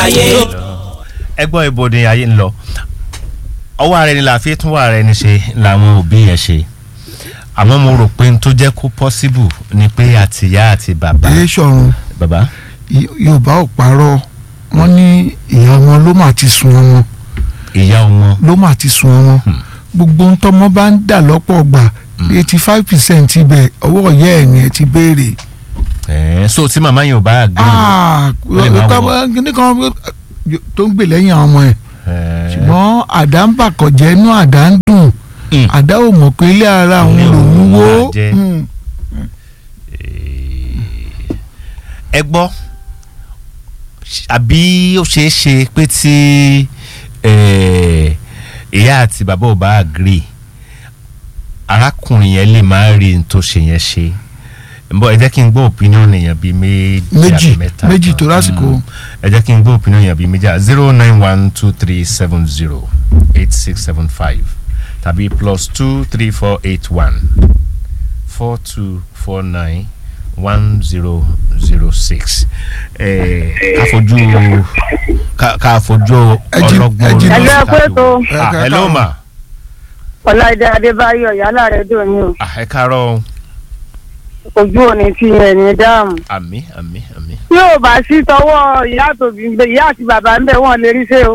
ayé. ẹ gbọ́ ibo ni ayé ń lọ ọwọ́ ara ẹni la fi tún wà ara ẹni ṣe làwọn òbí yẹn ṣe àmọ́ mo rò pé n tó jẹ́ kó possible ni pé àtìyá àti bàbá èyí sọ̀run bàbá yorùbá ò parọ́ wọ́n ní ìyá ọmọ ló mà ti sun ọmọ ìyá ọmọ ló mà ti sun ọmọ gbogbo ń tọmọ bá ń dà lọ́pọ̀ gbà eighty five percent ibẹ̀ ọwọ́ ìyá ẹ̀ ni ẹ ti béèrè. ẹ̀ẹ́n so tí màmá yẹn ò bá gbé Ah, ó lè má tọ́- wọ̀. kíní kan tó ń gbè lẹ́yìn àwọn ọmọ ẹ̀ ṣùgbọ́n àdá ń bàkọ̀jẹ́ inú àdá ń dùn Mm. àdá ò mọ̀ pé ilé ara òun Ilé lòún òun wó máa jẹ́. Mm. ẹ gbọ́ àbí ó ṣeé ṣe pé tí eh, ìyá àti bàbá ò bá agree arákùnrin yẹn lè má rí n tó ṣe yẹn ṣe bọ́ ẹ jẹ́ kí n gbọ́ opinion èèyàn bíi méjì Méjì, àbí mẹ́ta méjì tó lásìkò. Mm. ẹ jẹ́ kí n gbọ́ opinion èèyàn bíi méjì zero nine one two three seven zero eight six seven five tàbí plus two three four eight one four two four nine one zero zero six ká fojú ká- ká fojú Ẹ jí- ọlọ́gbọ́n ẹ jí- orí Hello, ẹ kú ìta ètò. wò. Ah, Ẹ hello káàárọ̀. ma ọláìdé adébáyọ̀ yálà rẹ̀ dùn ní o Ah, ẹ káàárọ̀ o. ojú òní ti ẹ̀ ní dáàmú. àmì àmì àmì. tí ò bá sí tọwọ́ ìyá àtòbí ń bẹ ìyá àti bàbá ń bẹ wọ́n lè rí ṣe o.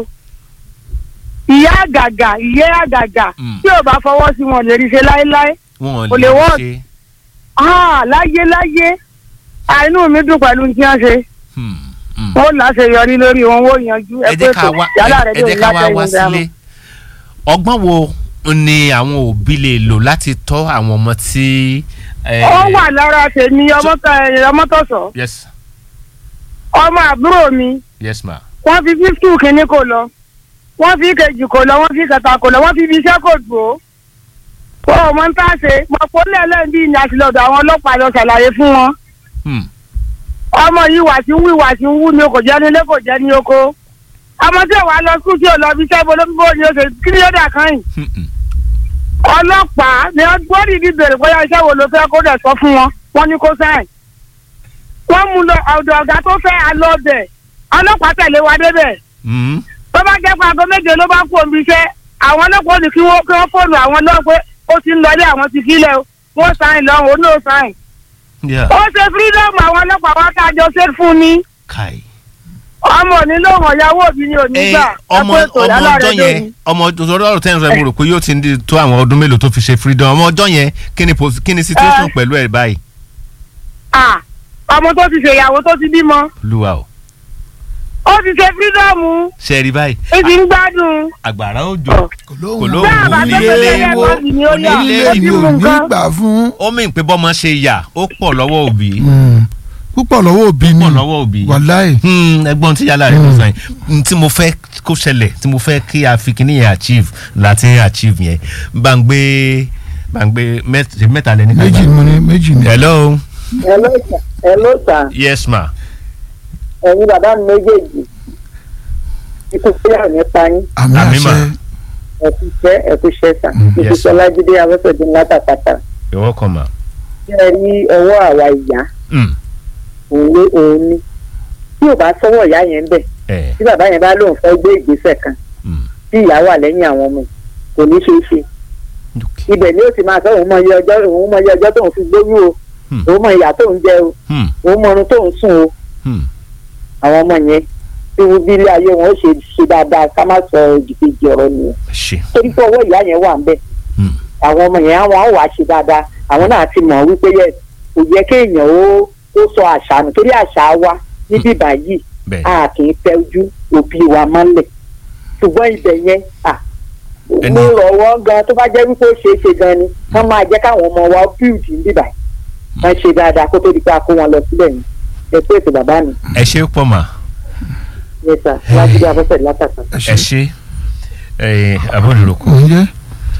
ìyá àgàgà ìyá àgàgà Mm. tí ò bá fọwọ́ sí wọn lè rí ṣe láéláé. wọn Kò lè work. ṣe Ah, láyé láyé àìnú mi dùn pẹ̀lú tí wọ́n ṣe hmm, hmm. wọ́n láṣeyọrí lórí wọn wọ́n yanjú ẹ ẹ pé jẹ́ ká tó wá yálà ẹ rẹ̀ ẹ dùn jẹ́ ká wá látẹ̀yìn wá dáàmú. sílé ọgbọ́n wo ni àwọn òbí lè lò láti tọ́ àwọn ọmọ tí. eh, ó wà lára tèmi ọmọtọ̀sọ̀ yes ọmọ àbúrò mi yes ma. wọ́n fi fífítù kínní kò lọ wọ́n fi kejì kò lọ wọ́n fi kẹta kò lọ wọ́n fi ibi iṣẹ́ kò dùn ó wọ́n ò mọ ń tà ṣe mọ̀pọ̀ lẹ́lẹ́bí ní àtìlọ́dọ̀ àwọn ọlọ́pàá lọ ṣàlàyé fún wọn Hmm. ọmọ yìí wà tí ń wí wà tí ń wú ni o kò jẹ́ nílé kò jẹ́ ní oko ọmọ tí ò wá lọ skul tí ò lọ bí iṣẹ́ bolóbó ni o ṣe kí ni ó dà kan yìí Hmm, hmm. ọlọ́pàá ni wọ́n gbọ́dọ̀ ìdí bèrè bóyá iṣẹ́ wo ló fẹ́ kó dẹ̀ sọ fún wọn wọ́n ní kó sáìn wọ́n mú lọ ọ̀dọ̀ ọ̀gá tó fẹ́ alọ́bẹ̀ ọlọ́pàá tẹ̀lé wa débẹ̀ Hmm. tó bá jẹ́ pé aago méje ló bá kú omi iṣẹ́ àwọn ọlọ́pàá ò ní kí wọ́n kí wọ́n fóònù àwọn náà pé ó ti ń lọlé àwọn ti kílẹ̀ o wọ́n sáìn lọ́hùn ó ní ò sáìn. Yeah. ó ṣe fírídọ́ọ̀mù àwọn ọlọ́pàá wá kájọ ṣe fún ni kai. ọmọ òní lóhùn ọ̀yáwó òbí ni òní ẹ gbà ọmọ ẹ pé ètò ọmọ yálà ọjọ́ rẹ̀ yẹn ọmọ ọjọ́ tẹ́ ń sọ ẹ mo rò pé yóò ti ń di tó àwọn ọdún mélòó tó fi ṣe freedom ọmọ ọjọ́ yẹn kí ni pos- kí ni situation pẹ̀lú ẹ̀ báyìí. à ọmọ tó ti ṣèyàwó tó ti bímọ olúwa o ó ti ṣe fírídọ́ọ̀mù ṣe é rí báyìí ó ti ń gbádùn. àgbàrá òjò kò lóhùn Kò lóhùn. bá a bá tó onílé fẹ́ wo, lẹ́ẹ̀kan ni ó yà onílé ó ilé ti mi mú ò ní nǹkan. gbà fún ó mìn pé bọ́mọ ṣe yà ó pọ̀ lọ́wọ́ òbí Mm. púpọ̀ lọ́wọ́ òbí ni pọ̀ lọ́wọ́ òbí wàláì Hmm, ẹ̀gbọ́n tí yàrá rẹ ló sọ yẹn tí mo fẹ́ kó ṣẹlẹ̀ tí mo fẹ́ kí a fi kíní yẹn achieve láti achieve yẹn bá ń gbé bá ń gbé mẹ́t- mẹ́ta lẹ́ni kan méjì gbà. mo ní méjì ni. hello Hello sir. Hello sir. yes ma ẹ̀yin bàbá mi méjèèjì ikú sílẹ̀ ní payín àmì Àmì mà. àṣẹ ẹ̀kú iṣẹ́ ẹ̀kú iṣẹ́ sà Mm, ikú yes. sọlájídé abẹ́sẹ̀dé látàkàtà you're welcome ma. ṣé ẹ rí ọwọ́ àwa ìyá Hmm, òun ló òun ní tí ò bá sọ́wọ́ ìyá yẹn ń bẹ̀ eh, tí bàbá yẹn bá lóun fẹ́ gbé ìgbésẹ̀ kan hmm, tí ìyá wà lẹ́yìn àwọn ọmọ ẹ̀, kò ní ṣeé ṣe okay. ibẹ̀ ni ó ti máa sọ òun mọ iye ọjọ́ òun mọ iye ọjọ́ tóun fi gbóyún o Hmm. òun mọ ìyá tóun jẹ o Hmm, òun mọ orun tóun sùn o hmm, àwọn ọmọ yẹn tí wọ́n bí ilé ayé wọn ó ṣe ṣe dáadáa ká má sọ òdìkejì ọ̀rọ̀ nìyẹn ṣe. torí pé ọwọ́ ìyá yẹn wà ń bẹ̀ Hmm, àwọn ọmọ yẹn àwọn àwọn wàá ṣe dáadáa àwọn náà ti mọ̀ wípé yẹ kò yẹ kéèyàn ó ó sọ àṣà nù torí àṣà wa níbí báyìí bẹ́ẹ̀ a kì í tẹ́jú òbí wa mọ́lẹ̀ ṣùgbọ́n ibẹ̀ yẹn à Ẹni- mo rọ̀ wọ́n gan tó bá jẹ́ wípé ó ṣeé ṣe gan ni wọ́n máa jẹ́ káwọn ọmọ wa build níbí báyìí wọ́n ṣe dáadáa kó tó di pé a kó wọn lọ síbẹ̀ yẹn ẹ pé ètò bàbá mi ẹ ṣe pọ̀ mà yẹn sà láti bí abọ́sẹ̀ látàkà. ẹ ẹ ṣe ṣe eh, abọ́dúrókò. òun jẹ́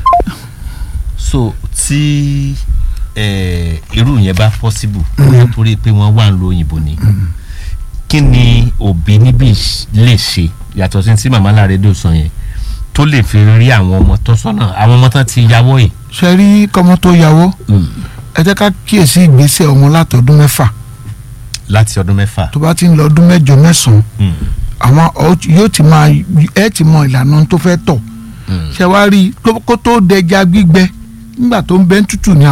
so tí eh, irú yẹn bá possible torí pé wọ́n wà ń lo òyìnbó ni kí ni òbí níbí lè ṣe yàtọ̀ sí tí màmá Lárédé sọ yẹn tó lè fi rí àwọn ọmọ tó sọ́nà àwọn ọmọ tán ti yàwọ́ yìí. ṣe rí kọ́mọ tó yàwó ẹ jẹ́ ká kíyèsí ìgbésẹ̀ ọmọ látọdún mẹ́fà láti ọdún mẹ́fà. tó bá ti ń lọ ọdún mẹ́jọ mẹ́sàn-án Mm. àwọn ọ- yóò ti máa ẹ ti mọ ìlànà tó fẹ́ tọ̀ Mm. ṣe wá rí i kó- kó tó dẹja gbígbẹ nígbà tó ń bẹ ń tútù ní àwọn.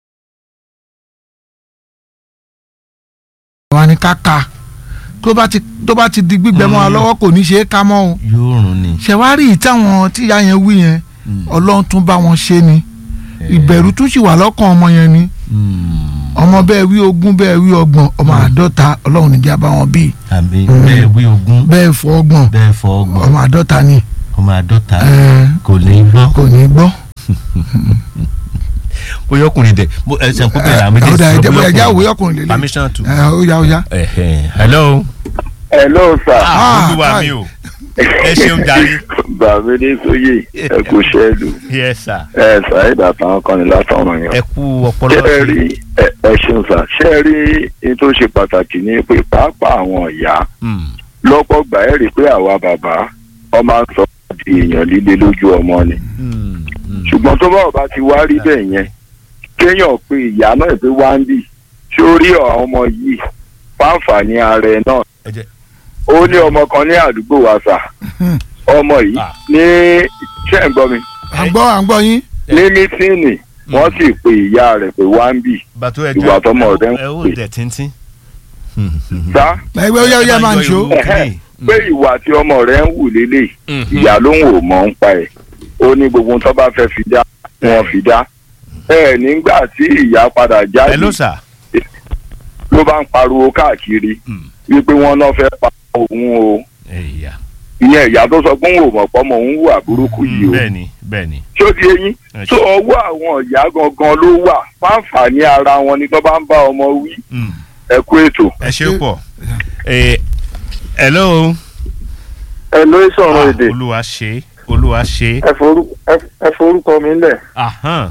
àwọn ni ká ka tó bá ti tó bá ti di gbígbẹ mọ́ wa Mm. lọ́wọ́ kò ní ṣe é ká mọ́ o yóò rùn ni. ṣe wá rí i táwọn tíya yẹn wí yẹn Mm. ọlọ́run tún bá wọn ṣe ni ìbẹ̀rù tún sì wà lọ́kàn ọmọ yẹn ni Mm. ọmọ bẹ́ẹ̀ wí ogún bẹ́ẹ̀ wí ọgbọ̀n ọmọ àádọ́ta ọlọ́run níjà bá wọn bí àbí Mm. bẹ́ẹ̀ wí ogún bẹ́ẹ̀ fọ ọgbọ̀n bẹ́ẹ̀ fọ ọgbọ̀n ọmọ àádọ́ta ni ọmọ àádọ́ta ẹ, kò ní gbọ́. kò ní gbọ́. bóyá ọkùnrin dẹ bó ẹ ṣe ń kó bẹ̀rẹ̀ àwọn méjèèjì ọ̀dà sọ ẹ̀jẹ̀ bóyá bóyá ẹ̀jẹ̀ ọkùnrin. àwòyọ́ ọkùnrin lélẹ̀ permission to. ẹ̀ ó yá ó yá. Ẹ̀hẹ̀. hello. hello sir ah Ah, olúwa hi. mi o ẹ ṣeun jàre. bàmídé sóyè ẹ kú ṣẹ́ẹ̀lù yes sir. ẹ ṣàìdá àtàwọn kan ní látọ̀run yẹn. ẹ kú ọpọlọ ṣé ẹ rí ẹ ẹ ṣeun sà ṣé ẹ rí ní tó ṣe pàtàkì ní pé pàápàá àwọn ìyá Mm. lọ́pọ̀ gbà ẹ́ rí i pé àwa bàbá ọmọ á sọ di èèyàn líle lójú ọmọ ni Mm. Mm. ṣùgbọ́n tó bá ọba ti wá rí bẹ́ẹ̀ yẹn kéèyàn pé ìyá náà pé wá ń bì tí ó rí àwọn ọmọ yìí fáǹfààní ara ẹ náà ẹ jẹ́ ó ní ọmọ kan ní àdúgbò wa sà ọmọ yìí Ah. ní ṣé ẹ̀ ń gbọ́ mi à ń gbọ́ à ń gbọ́ yín. ní mítíìnì wọ́n sì pe ìyá rẹ̀ pé wá ń bì bàtú ẹ Ìwà tọmọ rẹ ń ẹ ó pè. dẹ̀ tíntín. sá ẹgbẹ́ ó yá ó yá máa ń ṣó. pé ìwà tí ọmọ rẹ̀ ń wù lélẹ̀ ìyá ló ń wò mọ́ ń pa ẹ̀ ó ní gbogbo tó bá fẹ́ fi dá wọn fi dá ẹ nígbà tí ìyá padà jáde hello sir. ló bá ń pariwo káàkiri Mm. wípé wọ́n náà fẹ́ pa òun o ẹ̀yà. ìyẹn ìyá tó sọ pé òun ò mọ̀ pọ́mọ òun wà burúkú yìí o bẹ́ẹ̀ni bẹ́ẹ̀ni. tí ó di eyín Ẹ tó ọwọ́ àwọn ìyá gangan ló wà fáǹfààní ara wọn ni tó bá ń bá ọmọ wí Mm. ẹ kú ètò. ẹ ṣe pọ̀. Eh, hello. ẹ ló ń Ah, sọ̀rọ̀ èdè olúwa ṣe olúwa ṣe. ẹ forú- ẹ- ẹ forúkọ mi lẹ̀. Ahan.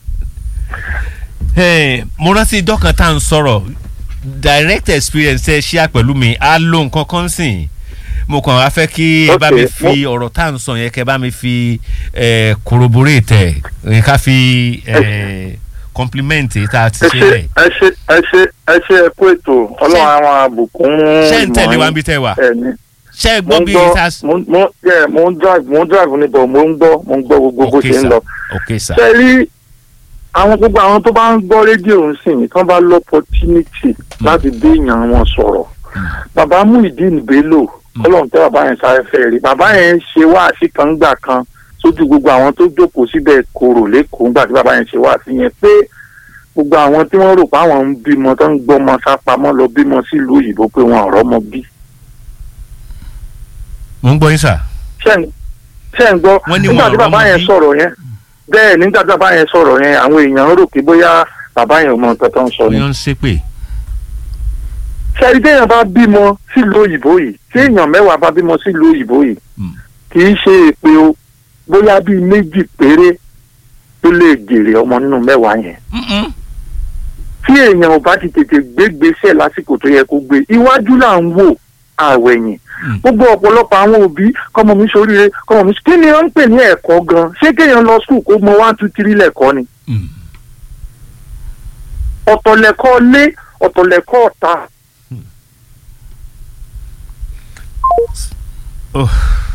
Hey, mo rántí dọ́kan tá à ń sọ̀rọ̀ direct experience ẹ ṣíà pẹ̀lú mi á lo nǹkan kan sìn mo kàn wá fẹ́ kí ẹ bá Okay, mi fi ọ̀rọ̀ tá à ń sọ yẹn kẹ́ bá mi fi eh, corroborate ẹ̀ ká fi eh, compliment èyí tá a ti ẹ ṣe ṣe rẹ̀. ẹ ṣe ẹ ṣe ẹ ṣe ẹ kú ètò ọlọ́run àwọn àbùkún ṣé ń tẹ̀lé wa níbi tẹ́ wà ẹ ní. ṣé ẹ mo gbọ́ ń bí gbọ́ tá a. mo mo yeah, mo ń drive mo ń drive níbọ̀ mo ń gbọ́ mo ń gbọ́ gbogbo bó ok ṣe ń sir lọ. ok sir. ṣe rí àwọn gbogbo àwọn tó bá ń gbọ́ rédíò ń sìn tán bá lọ́pọ̀tínítì láti bí èèyàn wọn sọ̀rọ̀ bàbá Muyideen Bello ọlọ́run tẹ́ bàbá yẹn sáré fẹ́ rí bàbá yẹn ń ṣe wáàsí kan gbà kan sójú gbogbo àwọn tó jókòó síbẹ̀ kòrò lẹ́kọ̀ọ́ ńgbà tí bàbá yẹn ṣe wáàsí yẹn pé gbogbo àwọn tí wọ́n rò pé àwọn ń bímọ tó ń gbọ́mọ sápamọ́ lọ bímọ sílùú òyìnbó pé wọn ò rọ́mọ bí mo ń gbọ́ yín sir. ṣé ń- ṣé ń gbọ́ Wọ́n ní nígbà wọn tí ò bàbá rọ́mọ yẹn bí. sọ̀rọ̀ yẹn bẹ́ẹ̀ nígbà tí bàbá yẹn sọ̀rọ̀ yẹn àwọn èèyàn rò pé bóyá bàbá yẹn ò mọ nǹkan tó ń sọ ni. wọ́n ń ṣépè. ṣẹ́ni téèyàn bá bímọ sílùú òyìnbó yìí téèyàn mẹ́wàá bá bímọ sílùú òyìnbó yìí Mm. kì í ṣe èpè o bóyá bíi méjì péré tó lè jèrè ọmọ nínú mẹ́wàá yẹn. Mm-mm. tí èèyàn ò bá ti tètè gbégbèsè lásìkò tó yẹ kó gbé iwájú là ń wò àwẹ̀yìn Mm. gbogbo ọ̀pọ̀lọpọ̀ àwọn òbí kọ́mọ mi ṣoríire kọ́mọ mi kí ni wọ́n ń pè ní ẹ̀kọ́ gan ṣé kéèyàn lọ skul kó mọ one two three lẹ́kọ́ ni Mm. ọ̀tọ̀lẹ̀kọ́ lé ọ̀tọ̀lẹ̀kọ́ ọ̀tá Oh.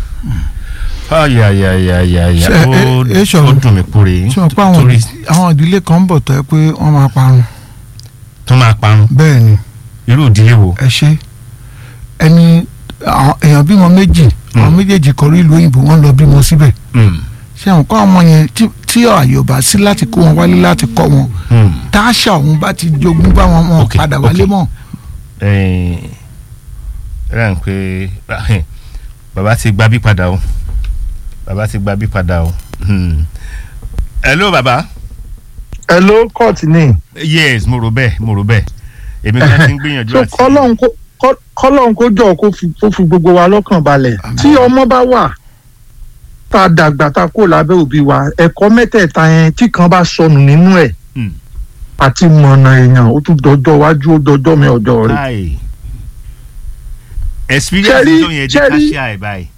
ayayayayaya Ṣé, ó ẹ- ẹ ṣọ̀rọ̀? ó dùn mí kúrè sọ pé àwọn torí àwọn ìdílé kan ń bọ̀ tó yẹ pé wọ́n máa parun tó máa parun bẹ́ẹ̀ ni irú ìdílé wo. ẹ ṣe ẹni àwọn èèyàn bímọ méjì àwọn méjèèjì kọrí ìlú òyìnbó wọ́n lọ bímọ síbẹ̀ Mm. ṣé àwọn kọ́ ọmọ yẹn tí- tí ààyè ò bá sí láti kó wọn wálé láti kọ́ wọn Mm. táṣà òun bá ti jogún bá wọn wọn Ok, padà ok. wálé mọ́ ẹ rà ń pé bàbá ti gba bí padà o bàbá ti gba bí padà o. Hmm. hello bàbá. ẹ ló kọ́ọ̀tì ní. yes mo rò bẹ́ẹ̀ mo rò bẹ́ẹ̀ èmi kan ti ń gbìyànjú so àti. kọ́lọ́n kó kọ́- kọ́lọ́n kó jọ kó fi kó fi gbogbo wa lọ́kàn balẹ̀ tí ọmọ bá wà tá a dàgbà tá a kó lábẹ́ òbí wa ẹ̀kọ́ mẹ́tẹ̀ẹ̀ta yẹn tí kan bá sọnù nínú ẹ̀ Hmm. àti mọ̀nà èèyàn ó tún dọjọ́ wájú ó dọjọ́ mi ọjọ́ rẹ̀. Káì. experience Ṣẹ́rí- tó yẹn jẹ́ ká ṣẹ́rí- ṣe àì báyìí.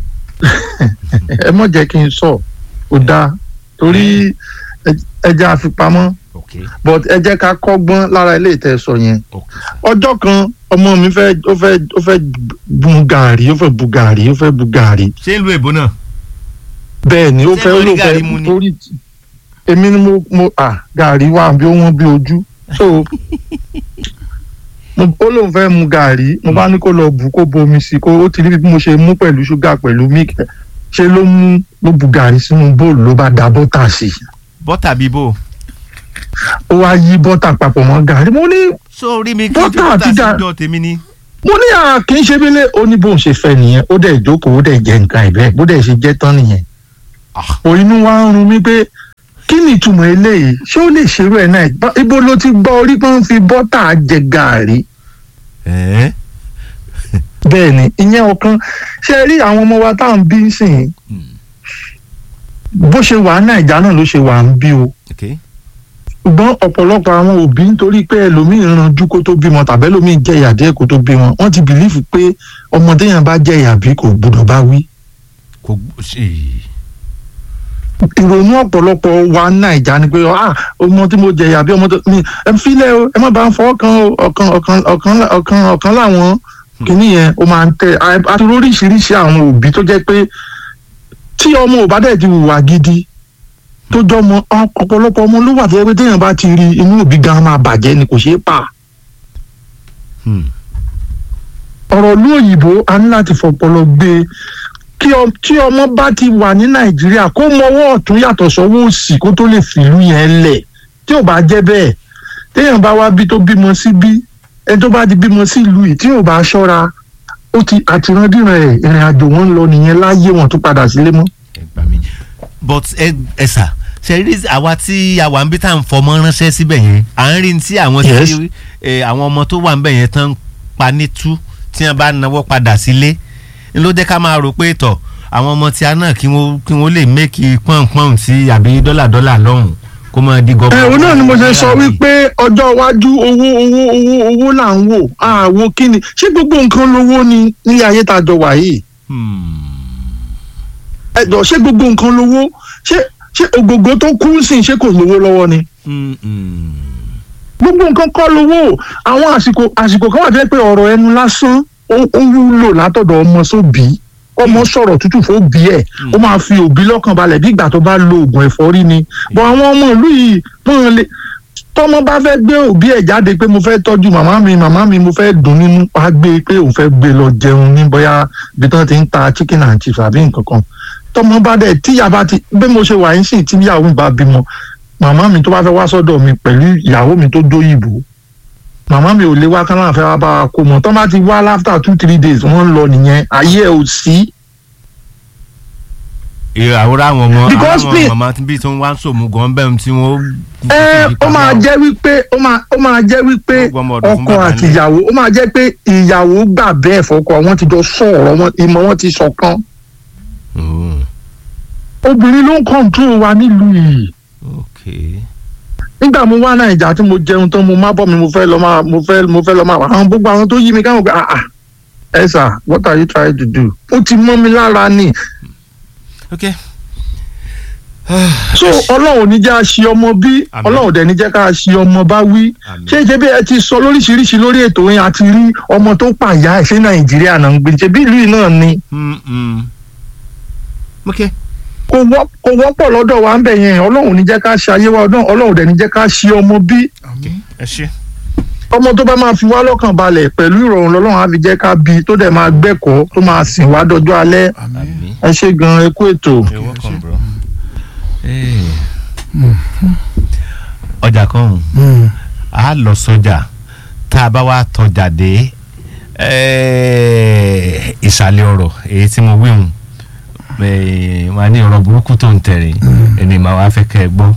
ẹ mọ̀ jẹ́ kí n sọ ò dáa torí ẹ- ẹ jẹ́ àfipamọ́ ok but ẹ jẹ́ ká kọ́gbọ́n lára ilé ìtẹ̀sọ̀ yẹn ok ọjọ́ kan ọmọ mi fẹ́ ó fẹ́ ó fẹ́ bu gàrí ó fẹ́ bu gàrí ó fẹ́ bu gàrí ṣé ìlú èbó náà. bẹ́ẹ̀ ni ó Ṣé fẹ́ ó lórí ló gàrí fẹ́ mu ni? torí èmi ni mo mo à gàrí wà bí ó wọ́n bí ojú so mo ó lóun fẹ́ mu gàrí mo bá ní kó lọ bù kó bomi sí kó ó ti rí bí mo ṣe mú pẹ̀lú ṣúgà pẹ̀lú mílìkì ṣe ló mú ló bu gàrí sínú bóòlù ló bá da bọ́tà sí i bọ́tà bíbò. ó wá yí bọ́tà papọ̀ mọ́ gàrí mo ní sórí mi kí n fi Bọ́tà bọ́tà àti sí gà- dọ̀ tèmi ni. mo ní à kì í ṣe bílẹ̀ ó ní bóun ṣe fẹ́ nìyẹn ó dẹ̀ jókòó ó dẹ̀ jẹ nǹkan ẹ̀ bẹ́ẹ̀ bó dẹ̀ ṣe jẹ́ tán nìyẹn. ò inú wa ń run mí pé kí ni ìtumọ̀ eléyìí ṣé ó lè ṣerú ẹ̀ náà Bá- ibo ló ti gbọ́ orí pé ń fi bọ́tà jẹ gàárì ẹ̀ẹ́ bẹ́ẹ̀ ni ìyẹn ọ̀kan ṣe rí àwọn ọmọ wa tá à ń bí sìn bó ṣe wà ní nàìjà náà ló ṣe wà ń bí o ok ṣùgbọ́n ọ̀pọ̀lọpọ̀ àwọn òbí nítorí pé ẹlòmíì ranjú kó tó bímọ tàbí ẹlòmíì jẹ ìyà díẹ̀ kó tó bímọ wọ́n ti bìlífù pé ọmọdé yẹn bá jẹ ìyà bí kò gbọdọ̀ bá wí. kò gbó ṣe ìrònú ọ̀pọ̀lọpọ̀ wa ní nàìjà ni pé ah ọmọ tí mo jẹ ìyà bí ọmọ tó mi ẹ filẹ̀ o ẹ má bá ń fọwọ́ kan o ọ̀kan ọ̀kan ọ̀kan ọ̀kan ọ̀kan láwọn kìíní yẹn ó máa ń tẹ àti oríṣiríṣi àwọn òbí tó jẹ́ pé tí ọmọ ò bá dẹ̀ ti hùwà gidi tó jọ ọmọ ọ̀pọ̀lọpọ̀ ọmọ ló wà tó yẹ pé téèyàn bá ti rí inú òbí gan máa bàjẹ́ ni kò ṣeé pa ọ̀rọ̀ ìlú òyìnbó a ní láti fọpọlọ gbé e kí ọ- tí ọmọ bá ti wà ní nàìjíríà kó mọwọ́ ọ̀tún yàtọ̀ sọ́wọ́ òsì kó tó lè fìlú yẹn lẹ̀ tí ò bá jẹ́ bẹ́ẹ̀ téèyàn bá wá bí tó bímọ sí bí ẹni tó bá ti bímọ sí ìlú yìí tí ò bá ṣọ́ra ó ti àtìrandíran ẹ̀ ìrìn àjò wọn ń lọ nìyẹn láyé wọn tó padà sílé mọ́. ẹ gbà mí. but ẹ ẹ sà ṣe rí àwa tí àwa ń bí tá à ń fọmọ ránṣẹ́ síbẹ̀ yẹn à ń rí ní tí àwọn Yes. tí ẹ, àwọn ọmọ tó wà ń bẹ̀ yẹn tán ń pa nítú tí wọ́n bá náwó padà sílé ń ló jẹ́ ká máa rò pé tọ̀ àwọn ọmọ tí a náà kí wọ́n kí wọ́n lè méèkì pọ́npọ́n sí àbí dọ́là dọ́là lọ́hùn kó máa di gọ́gọ́. ẹ òun náà ni mo ṣe sọ wípé ọjọ́ iwájú owó owó owó owó là ń wò àwo kí ni ṣé gbogbo nǹkan lówó ni ní ayé tá a jọ wà yìí ẹ̀dọ̀ ṣé gbogbo nǹkan lówó ṣé ṣé ògògó tó kú sí ṣé kò lówó lọ́wọ́ ni gbogbo nǹkan kọ́ lówó àwọn àsìkò àsìkò kan wà jẹ́ pé ọ̀rọ̀ ẹnu lásán ó ó wúlò látọ̀dọ̀ ọmọ sóbì ọmọ sọ̀rọ̀ tútù fóbi ẹ̀ ó máa fi òbí lọ́kàn balẹ̀ bí ìgbà tó bá lo oògùn ẹ̀fọ́rí ni bọ̀ àwọn ọmọ ìlú yìí wọ́n lè tọ́mọ bá fẹ́ gbé òbí ẹ̀ jáde pé mo fẹ́ tọ́jú màmá mi màmá mi mo fẹ́ dùn nínú wá gbé pé òun fẹ́ gbé lọ jẹun ní bóyá ibi tí wọ́n ti ń ta chicken and chips àbí nǹkan kan tọ́mọ bá dẹ̀ tíyà bá ti bí mo ṣe wà yín sì tíyàwó mi bá bímọ màmá mi tó bá fẹ́ wá sọ́dọ̀ mi pẹ̀lú ìyàwó mi tó dóyìnbó màmá mi ò lè wá kán láǹfẹ́ wá bá wa kó mọ̀ tọ́ bá ti wá after two three days wọ́n ń lọ nìyẹn ayé ẹ̀ ò sí. àwòrán àwọn ọmọ Because àwọn me- màmá bí tí wọ́n wá ń sòmù gan bẹ́ẹ̀ tí wọ́n. ẹ ó máa jẹ́ wípé ó máa ó máa jẹ́ wípé Wọ́n gbọ́ ọmọ ọ̀dọ̀ fún ọkọ bàbá àti ní. ìyàwó ó máa jẹ́ pé ìyàwó gbà bẹ́ẹ̀ fọkọ wọn ti jọ sọ̀rọ̀ wọn ìmọ̀ wọn ti ṣọ̀kan obìnrin ló ń kọ́ńtró wa nílùú yìí ok nígbà mo wá nàìjà tí mo jẹun tán mo má bọ́ mi mo fẹ́ lọ máa mo fẹ́ mo fẹ́ lọ máa wà àwọn gbogbo àwọn tó yí mi káwọn gbé ah ah ẹ sà what are you trying to do ó ti mọ́ mi lára ni ok so ọlọ́run ní jẹ́ àṣì ọmọ bí Àmín. ọlọ́run dẹ̀ ní jẹ́ ká àṣì ọmọ bá wí Àmín. ṣé ṣe bí ẹ ti sọ lóríṣiríṣi lórí ètò yẹn àti rí ọmọ tó pàyà ẹ̀ ṣé nàìjíríà náà ń gbé ṣe bí ìlú yìí náà ni Mm, mm. ok kò wọ́- kò wọ́pọ̀ lọ́dọ̀ wa ń bẹ̀ yẹn ọlọ́run ní jẹ́ ká ṣe ayé wa ọdún ọlọ́run dẹ̀ ní jẹ́ ká ṣì ọmọ bí ẹ ṣe. ọmọ tó bá máa fi wá lọ́kàn balẹ̀ pẹ̀lú ìrọ̀rùn lọ́lọ́run á fi jẹ́ ká bí tó dẹ̀ máa gbẹ́kọ̀ọ́ tó máa sìn wá dọjọ́ alẹ́ àmì. ẹ ṣe gan ẹ kú ètò. You're welcome, bro. Hey. ọjà kan a lọ sọjà tá a bá wá tọjà dé eh, ìsàlẹ̀ ọ̀rọ̀ èyí tí mo wíhun wà ní ọ̀rọ̀ burúkú tó ń tẹ̀rẹ̀ ẹni màá wá fẹ́ kẹ́ ẹ gbọ́.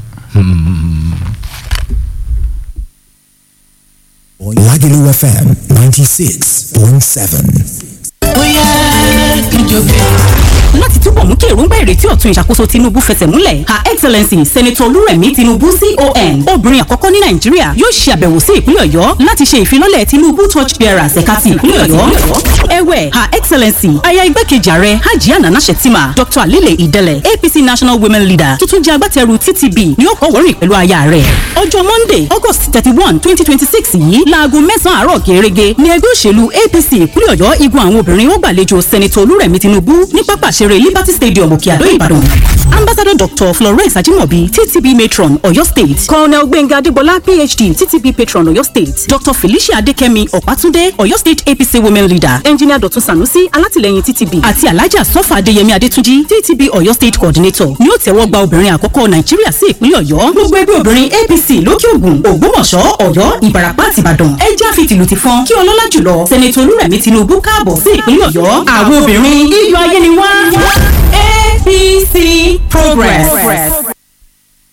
Lagelu FM 96.7. láti túbọ̀ túbọ̀ mú kí èròǹgbà ìrètí ọ̀tun ìṣàkóso tinubu fẹsẹ̀ múlẹ̀ her excellency senator olúrẹ̀mí tinubu con obìnrin àkọ́kọ́ ní nàìjíríà yóò ṣe àbẹ̀wò sí ìpínlẹ̀ ọ̀yọ́ láti ṣe ìfilọ́lẹ̀ tinubu torch bearers ẹ̀ka ti ìpínlẹ̀ ọ̀yọ́ ẹ̀wẹ̀ her excellency aya igbákejì ààrẹ hajiya nana shettima dr alile idele apc national women leader tuntun jẹ́ agbátẹrù ttb ni ó kọ́ wọ́rìn pẹ̀lú aya rẹ̀ ọjọ́ monday august thirty one twenty twenty six yìí láago mẹ́sàn-án àárọ̀ gẹ́gẹ́ ní ẹgbẹ́ òṣèlú apc ìpínlẹ̀ ọ̀yọ́ igun àwọn obìnrin ó gbàlejò senator olúrẹ̀mí tinubu ní pápá ìṣeré liberty stadium òkè àdó ìbàdàn ambassador dr florence ajimobi ttb matron ọ̀yọ́ state colonel gbẹ̀ngà adégbọlá phd ttb patron ọ̀yọ́ state dr felicia adékẹ́mi ọ̀pátúndé ọ̀yọ́ state apc women leader engineer dr sanusi alátìlẹyìn ttb àti alhaja sọfà adéyẹmí adétúnjì ttb ọ̀yọ́ state coordinator ni ó tẹ́wọ́ gba obìnrin àkọ́kọ́ nàìjíríà sí ìpínlẹ̀ ọ̀yọ́ gbogbo ẹgbẹ́ obìnrin apc lókè ògùn ògbómọ̀ṣọ́ ọ̀yọ́ ìbàràpá àti ìbàdàn ẹ já fi tìlù ti fọn kí ọlọ́lá jùlọ sẹ́nẹ̀tì olúrẹ̀mí tinubu káàbọ̀ sí ìpínlẹ̀ ọ̀yọ́ àwọn obìnrin iyọ̀ ayé ni wá apc progress.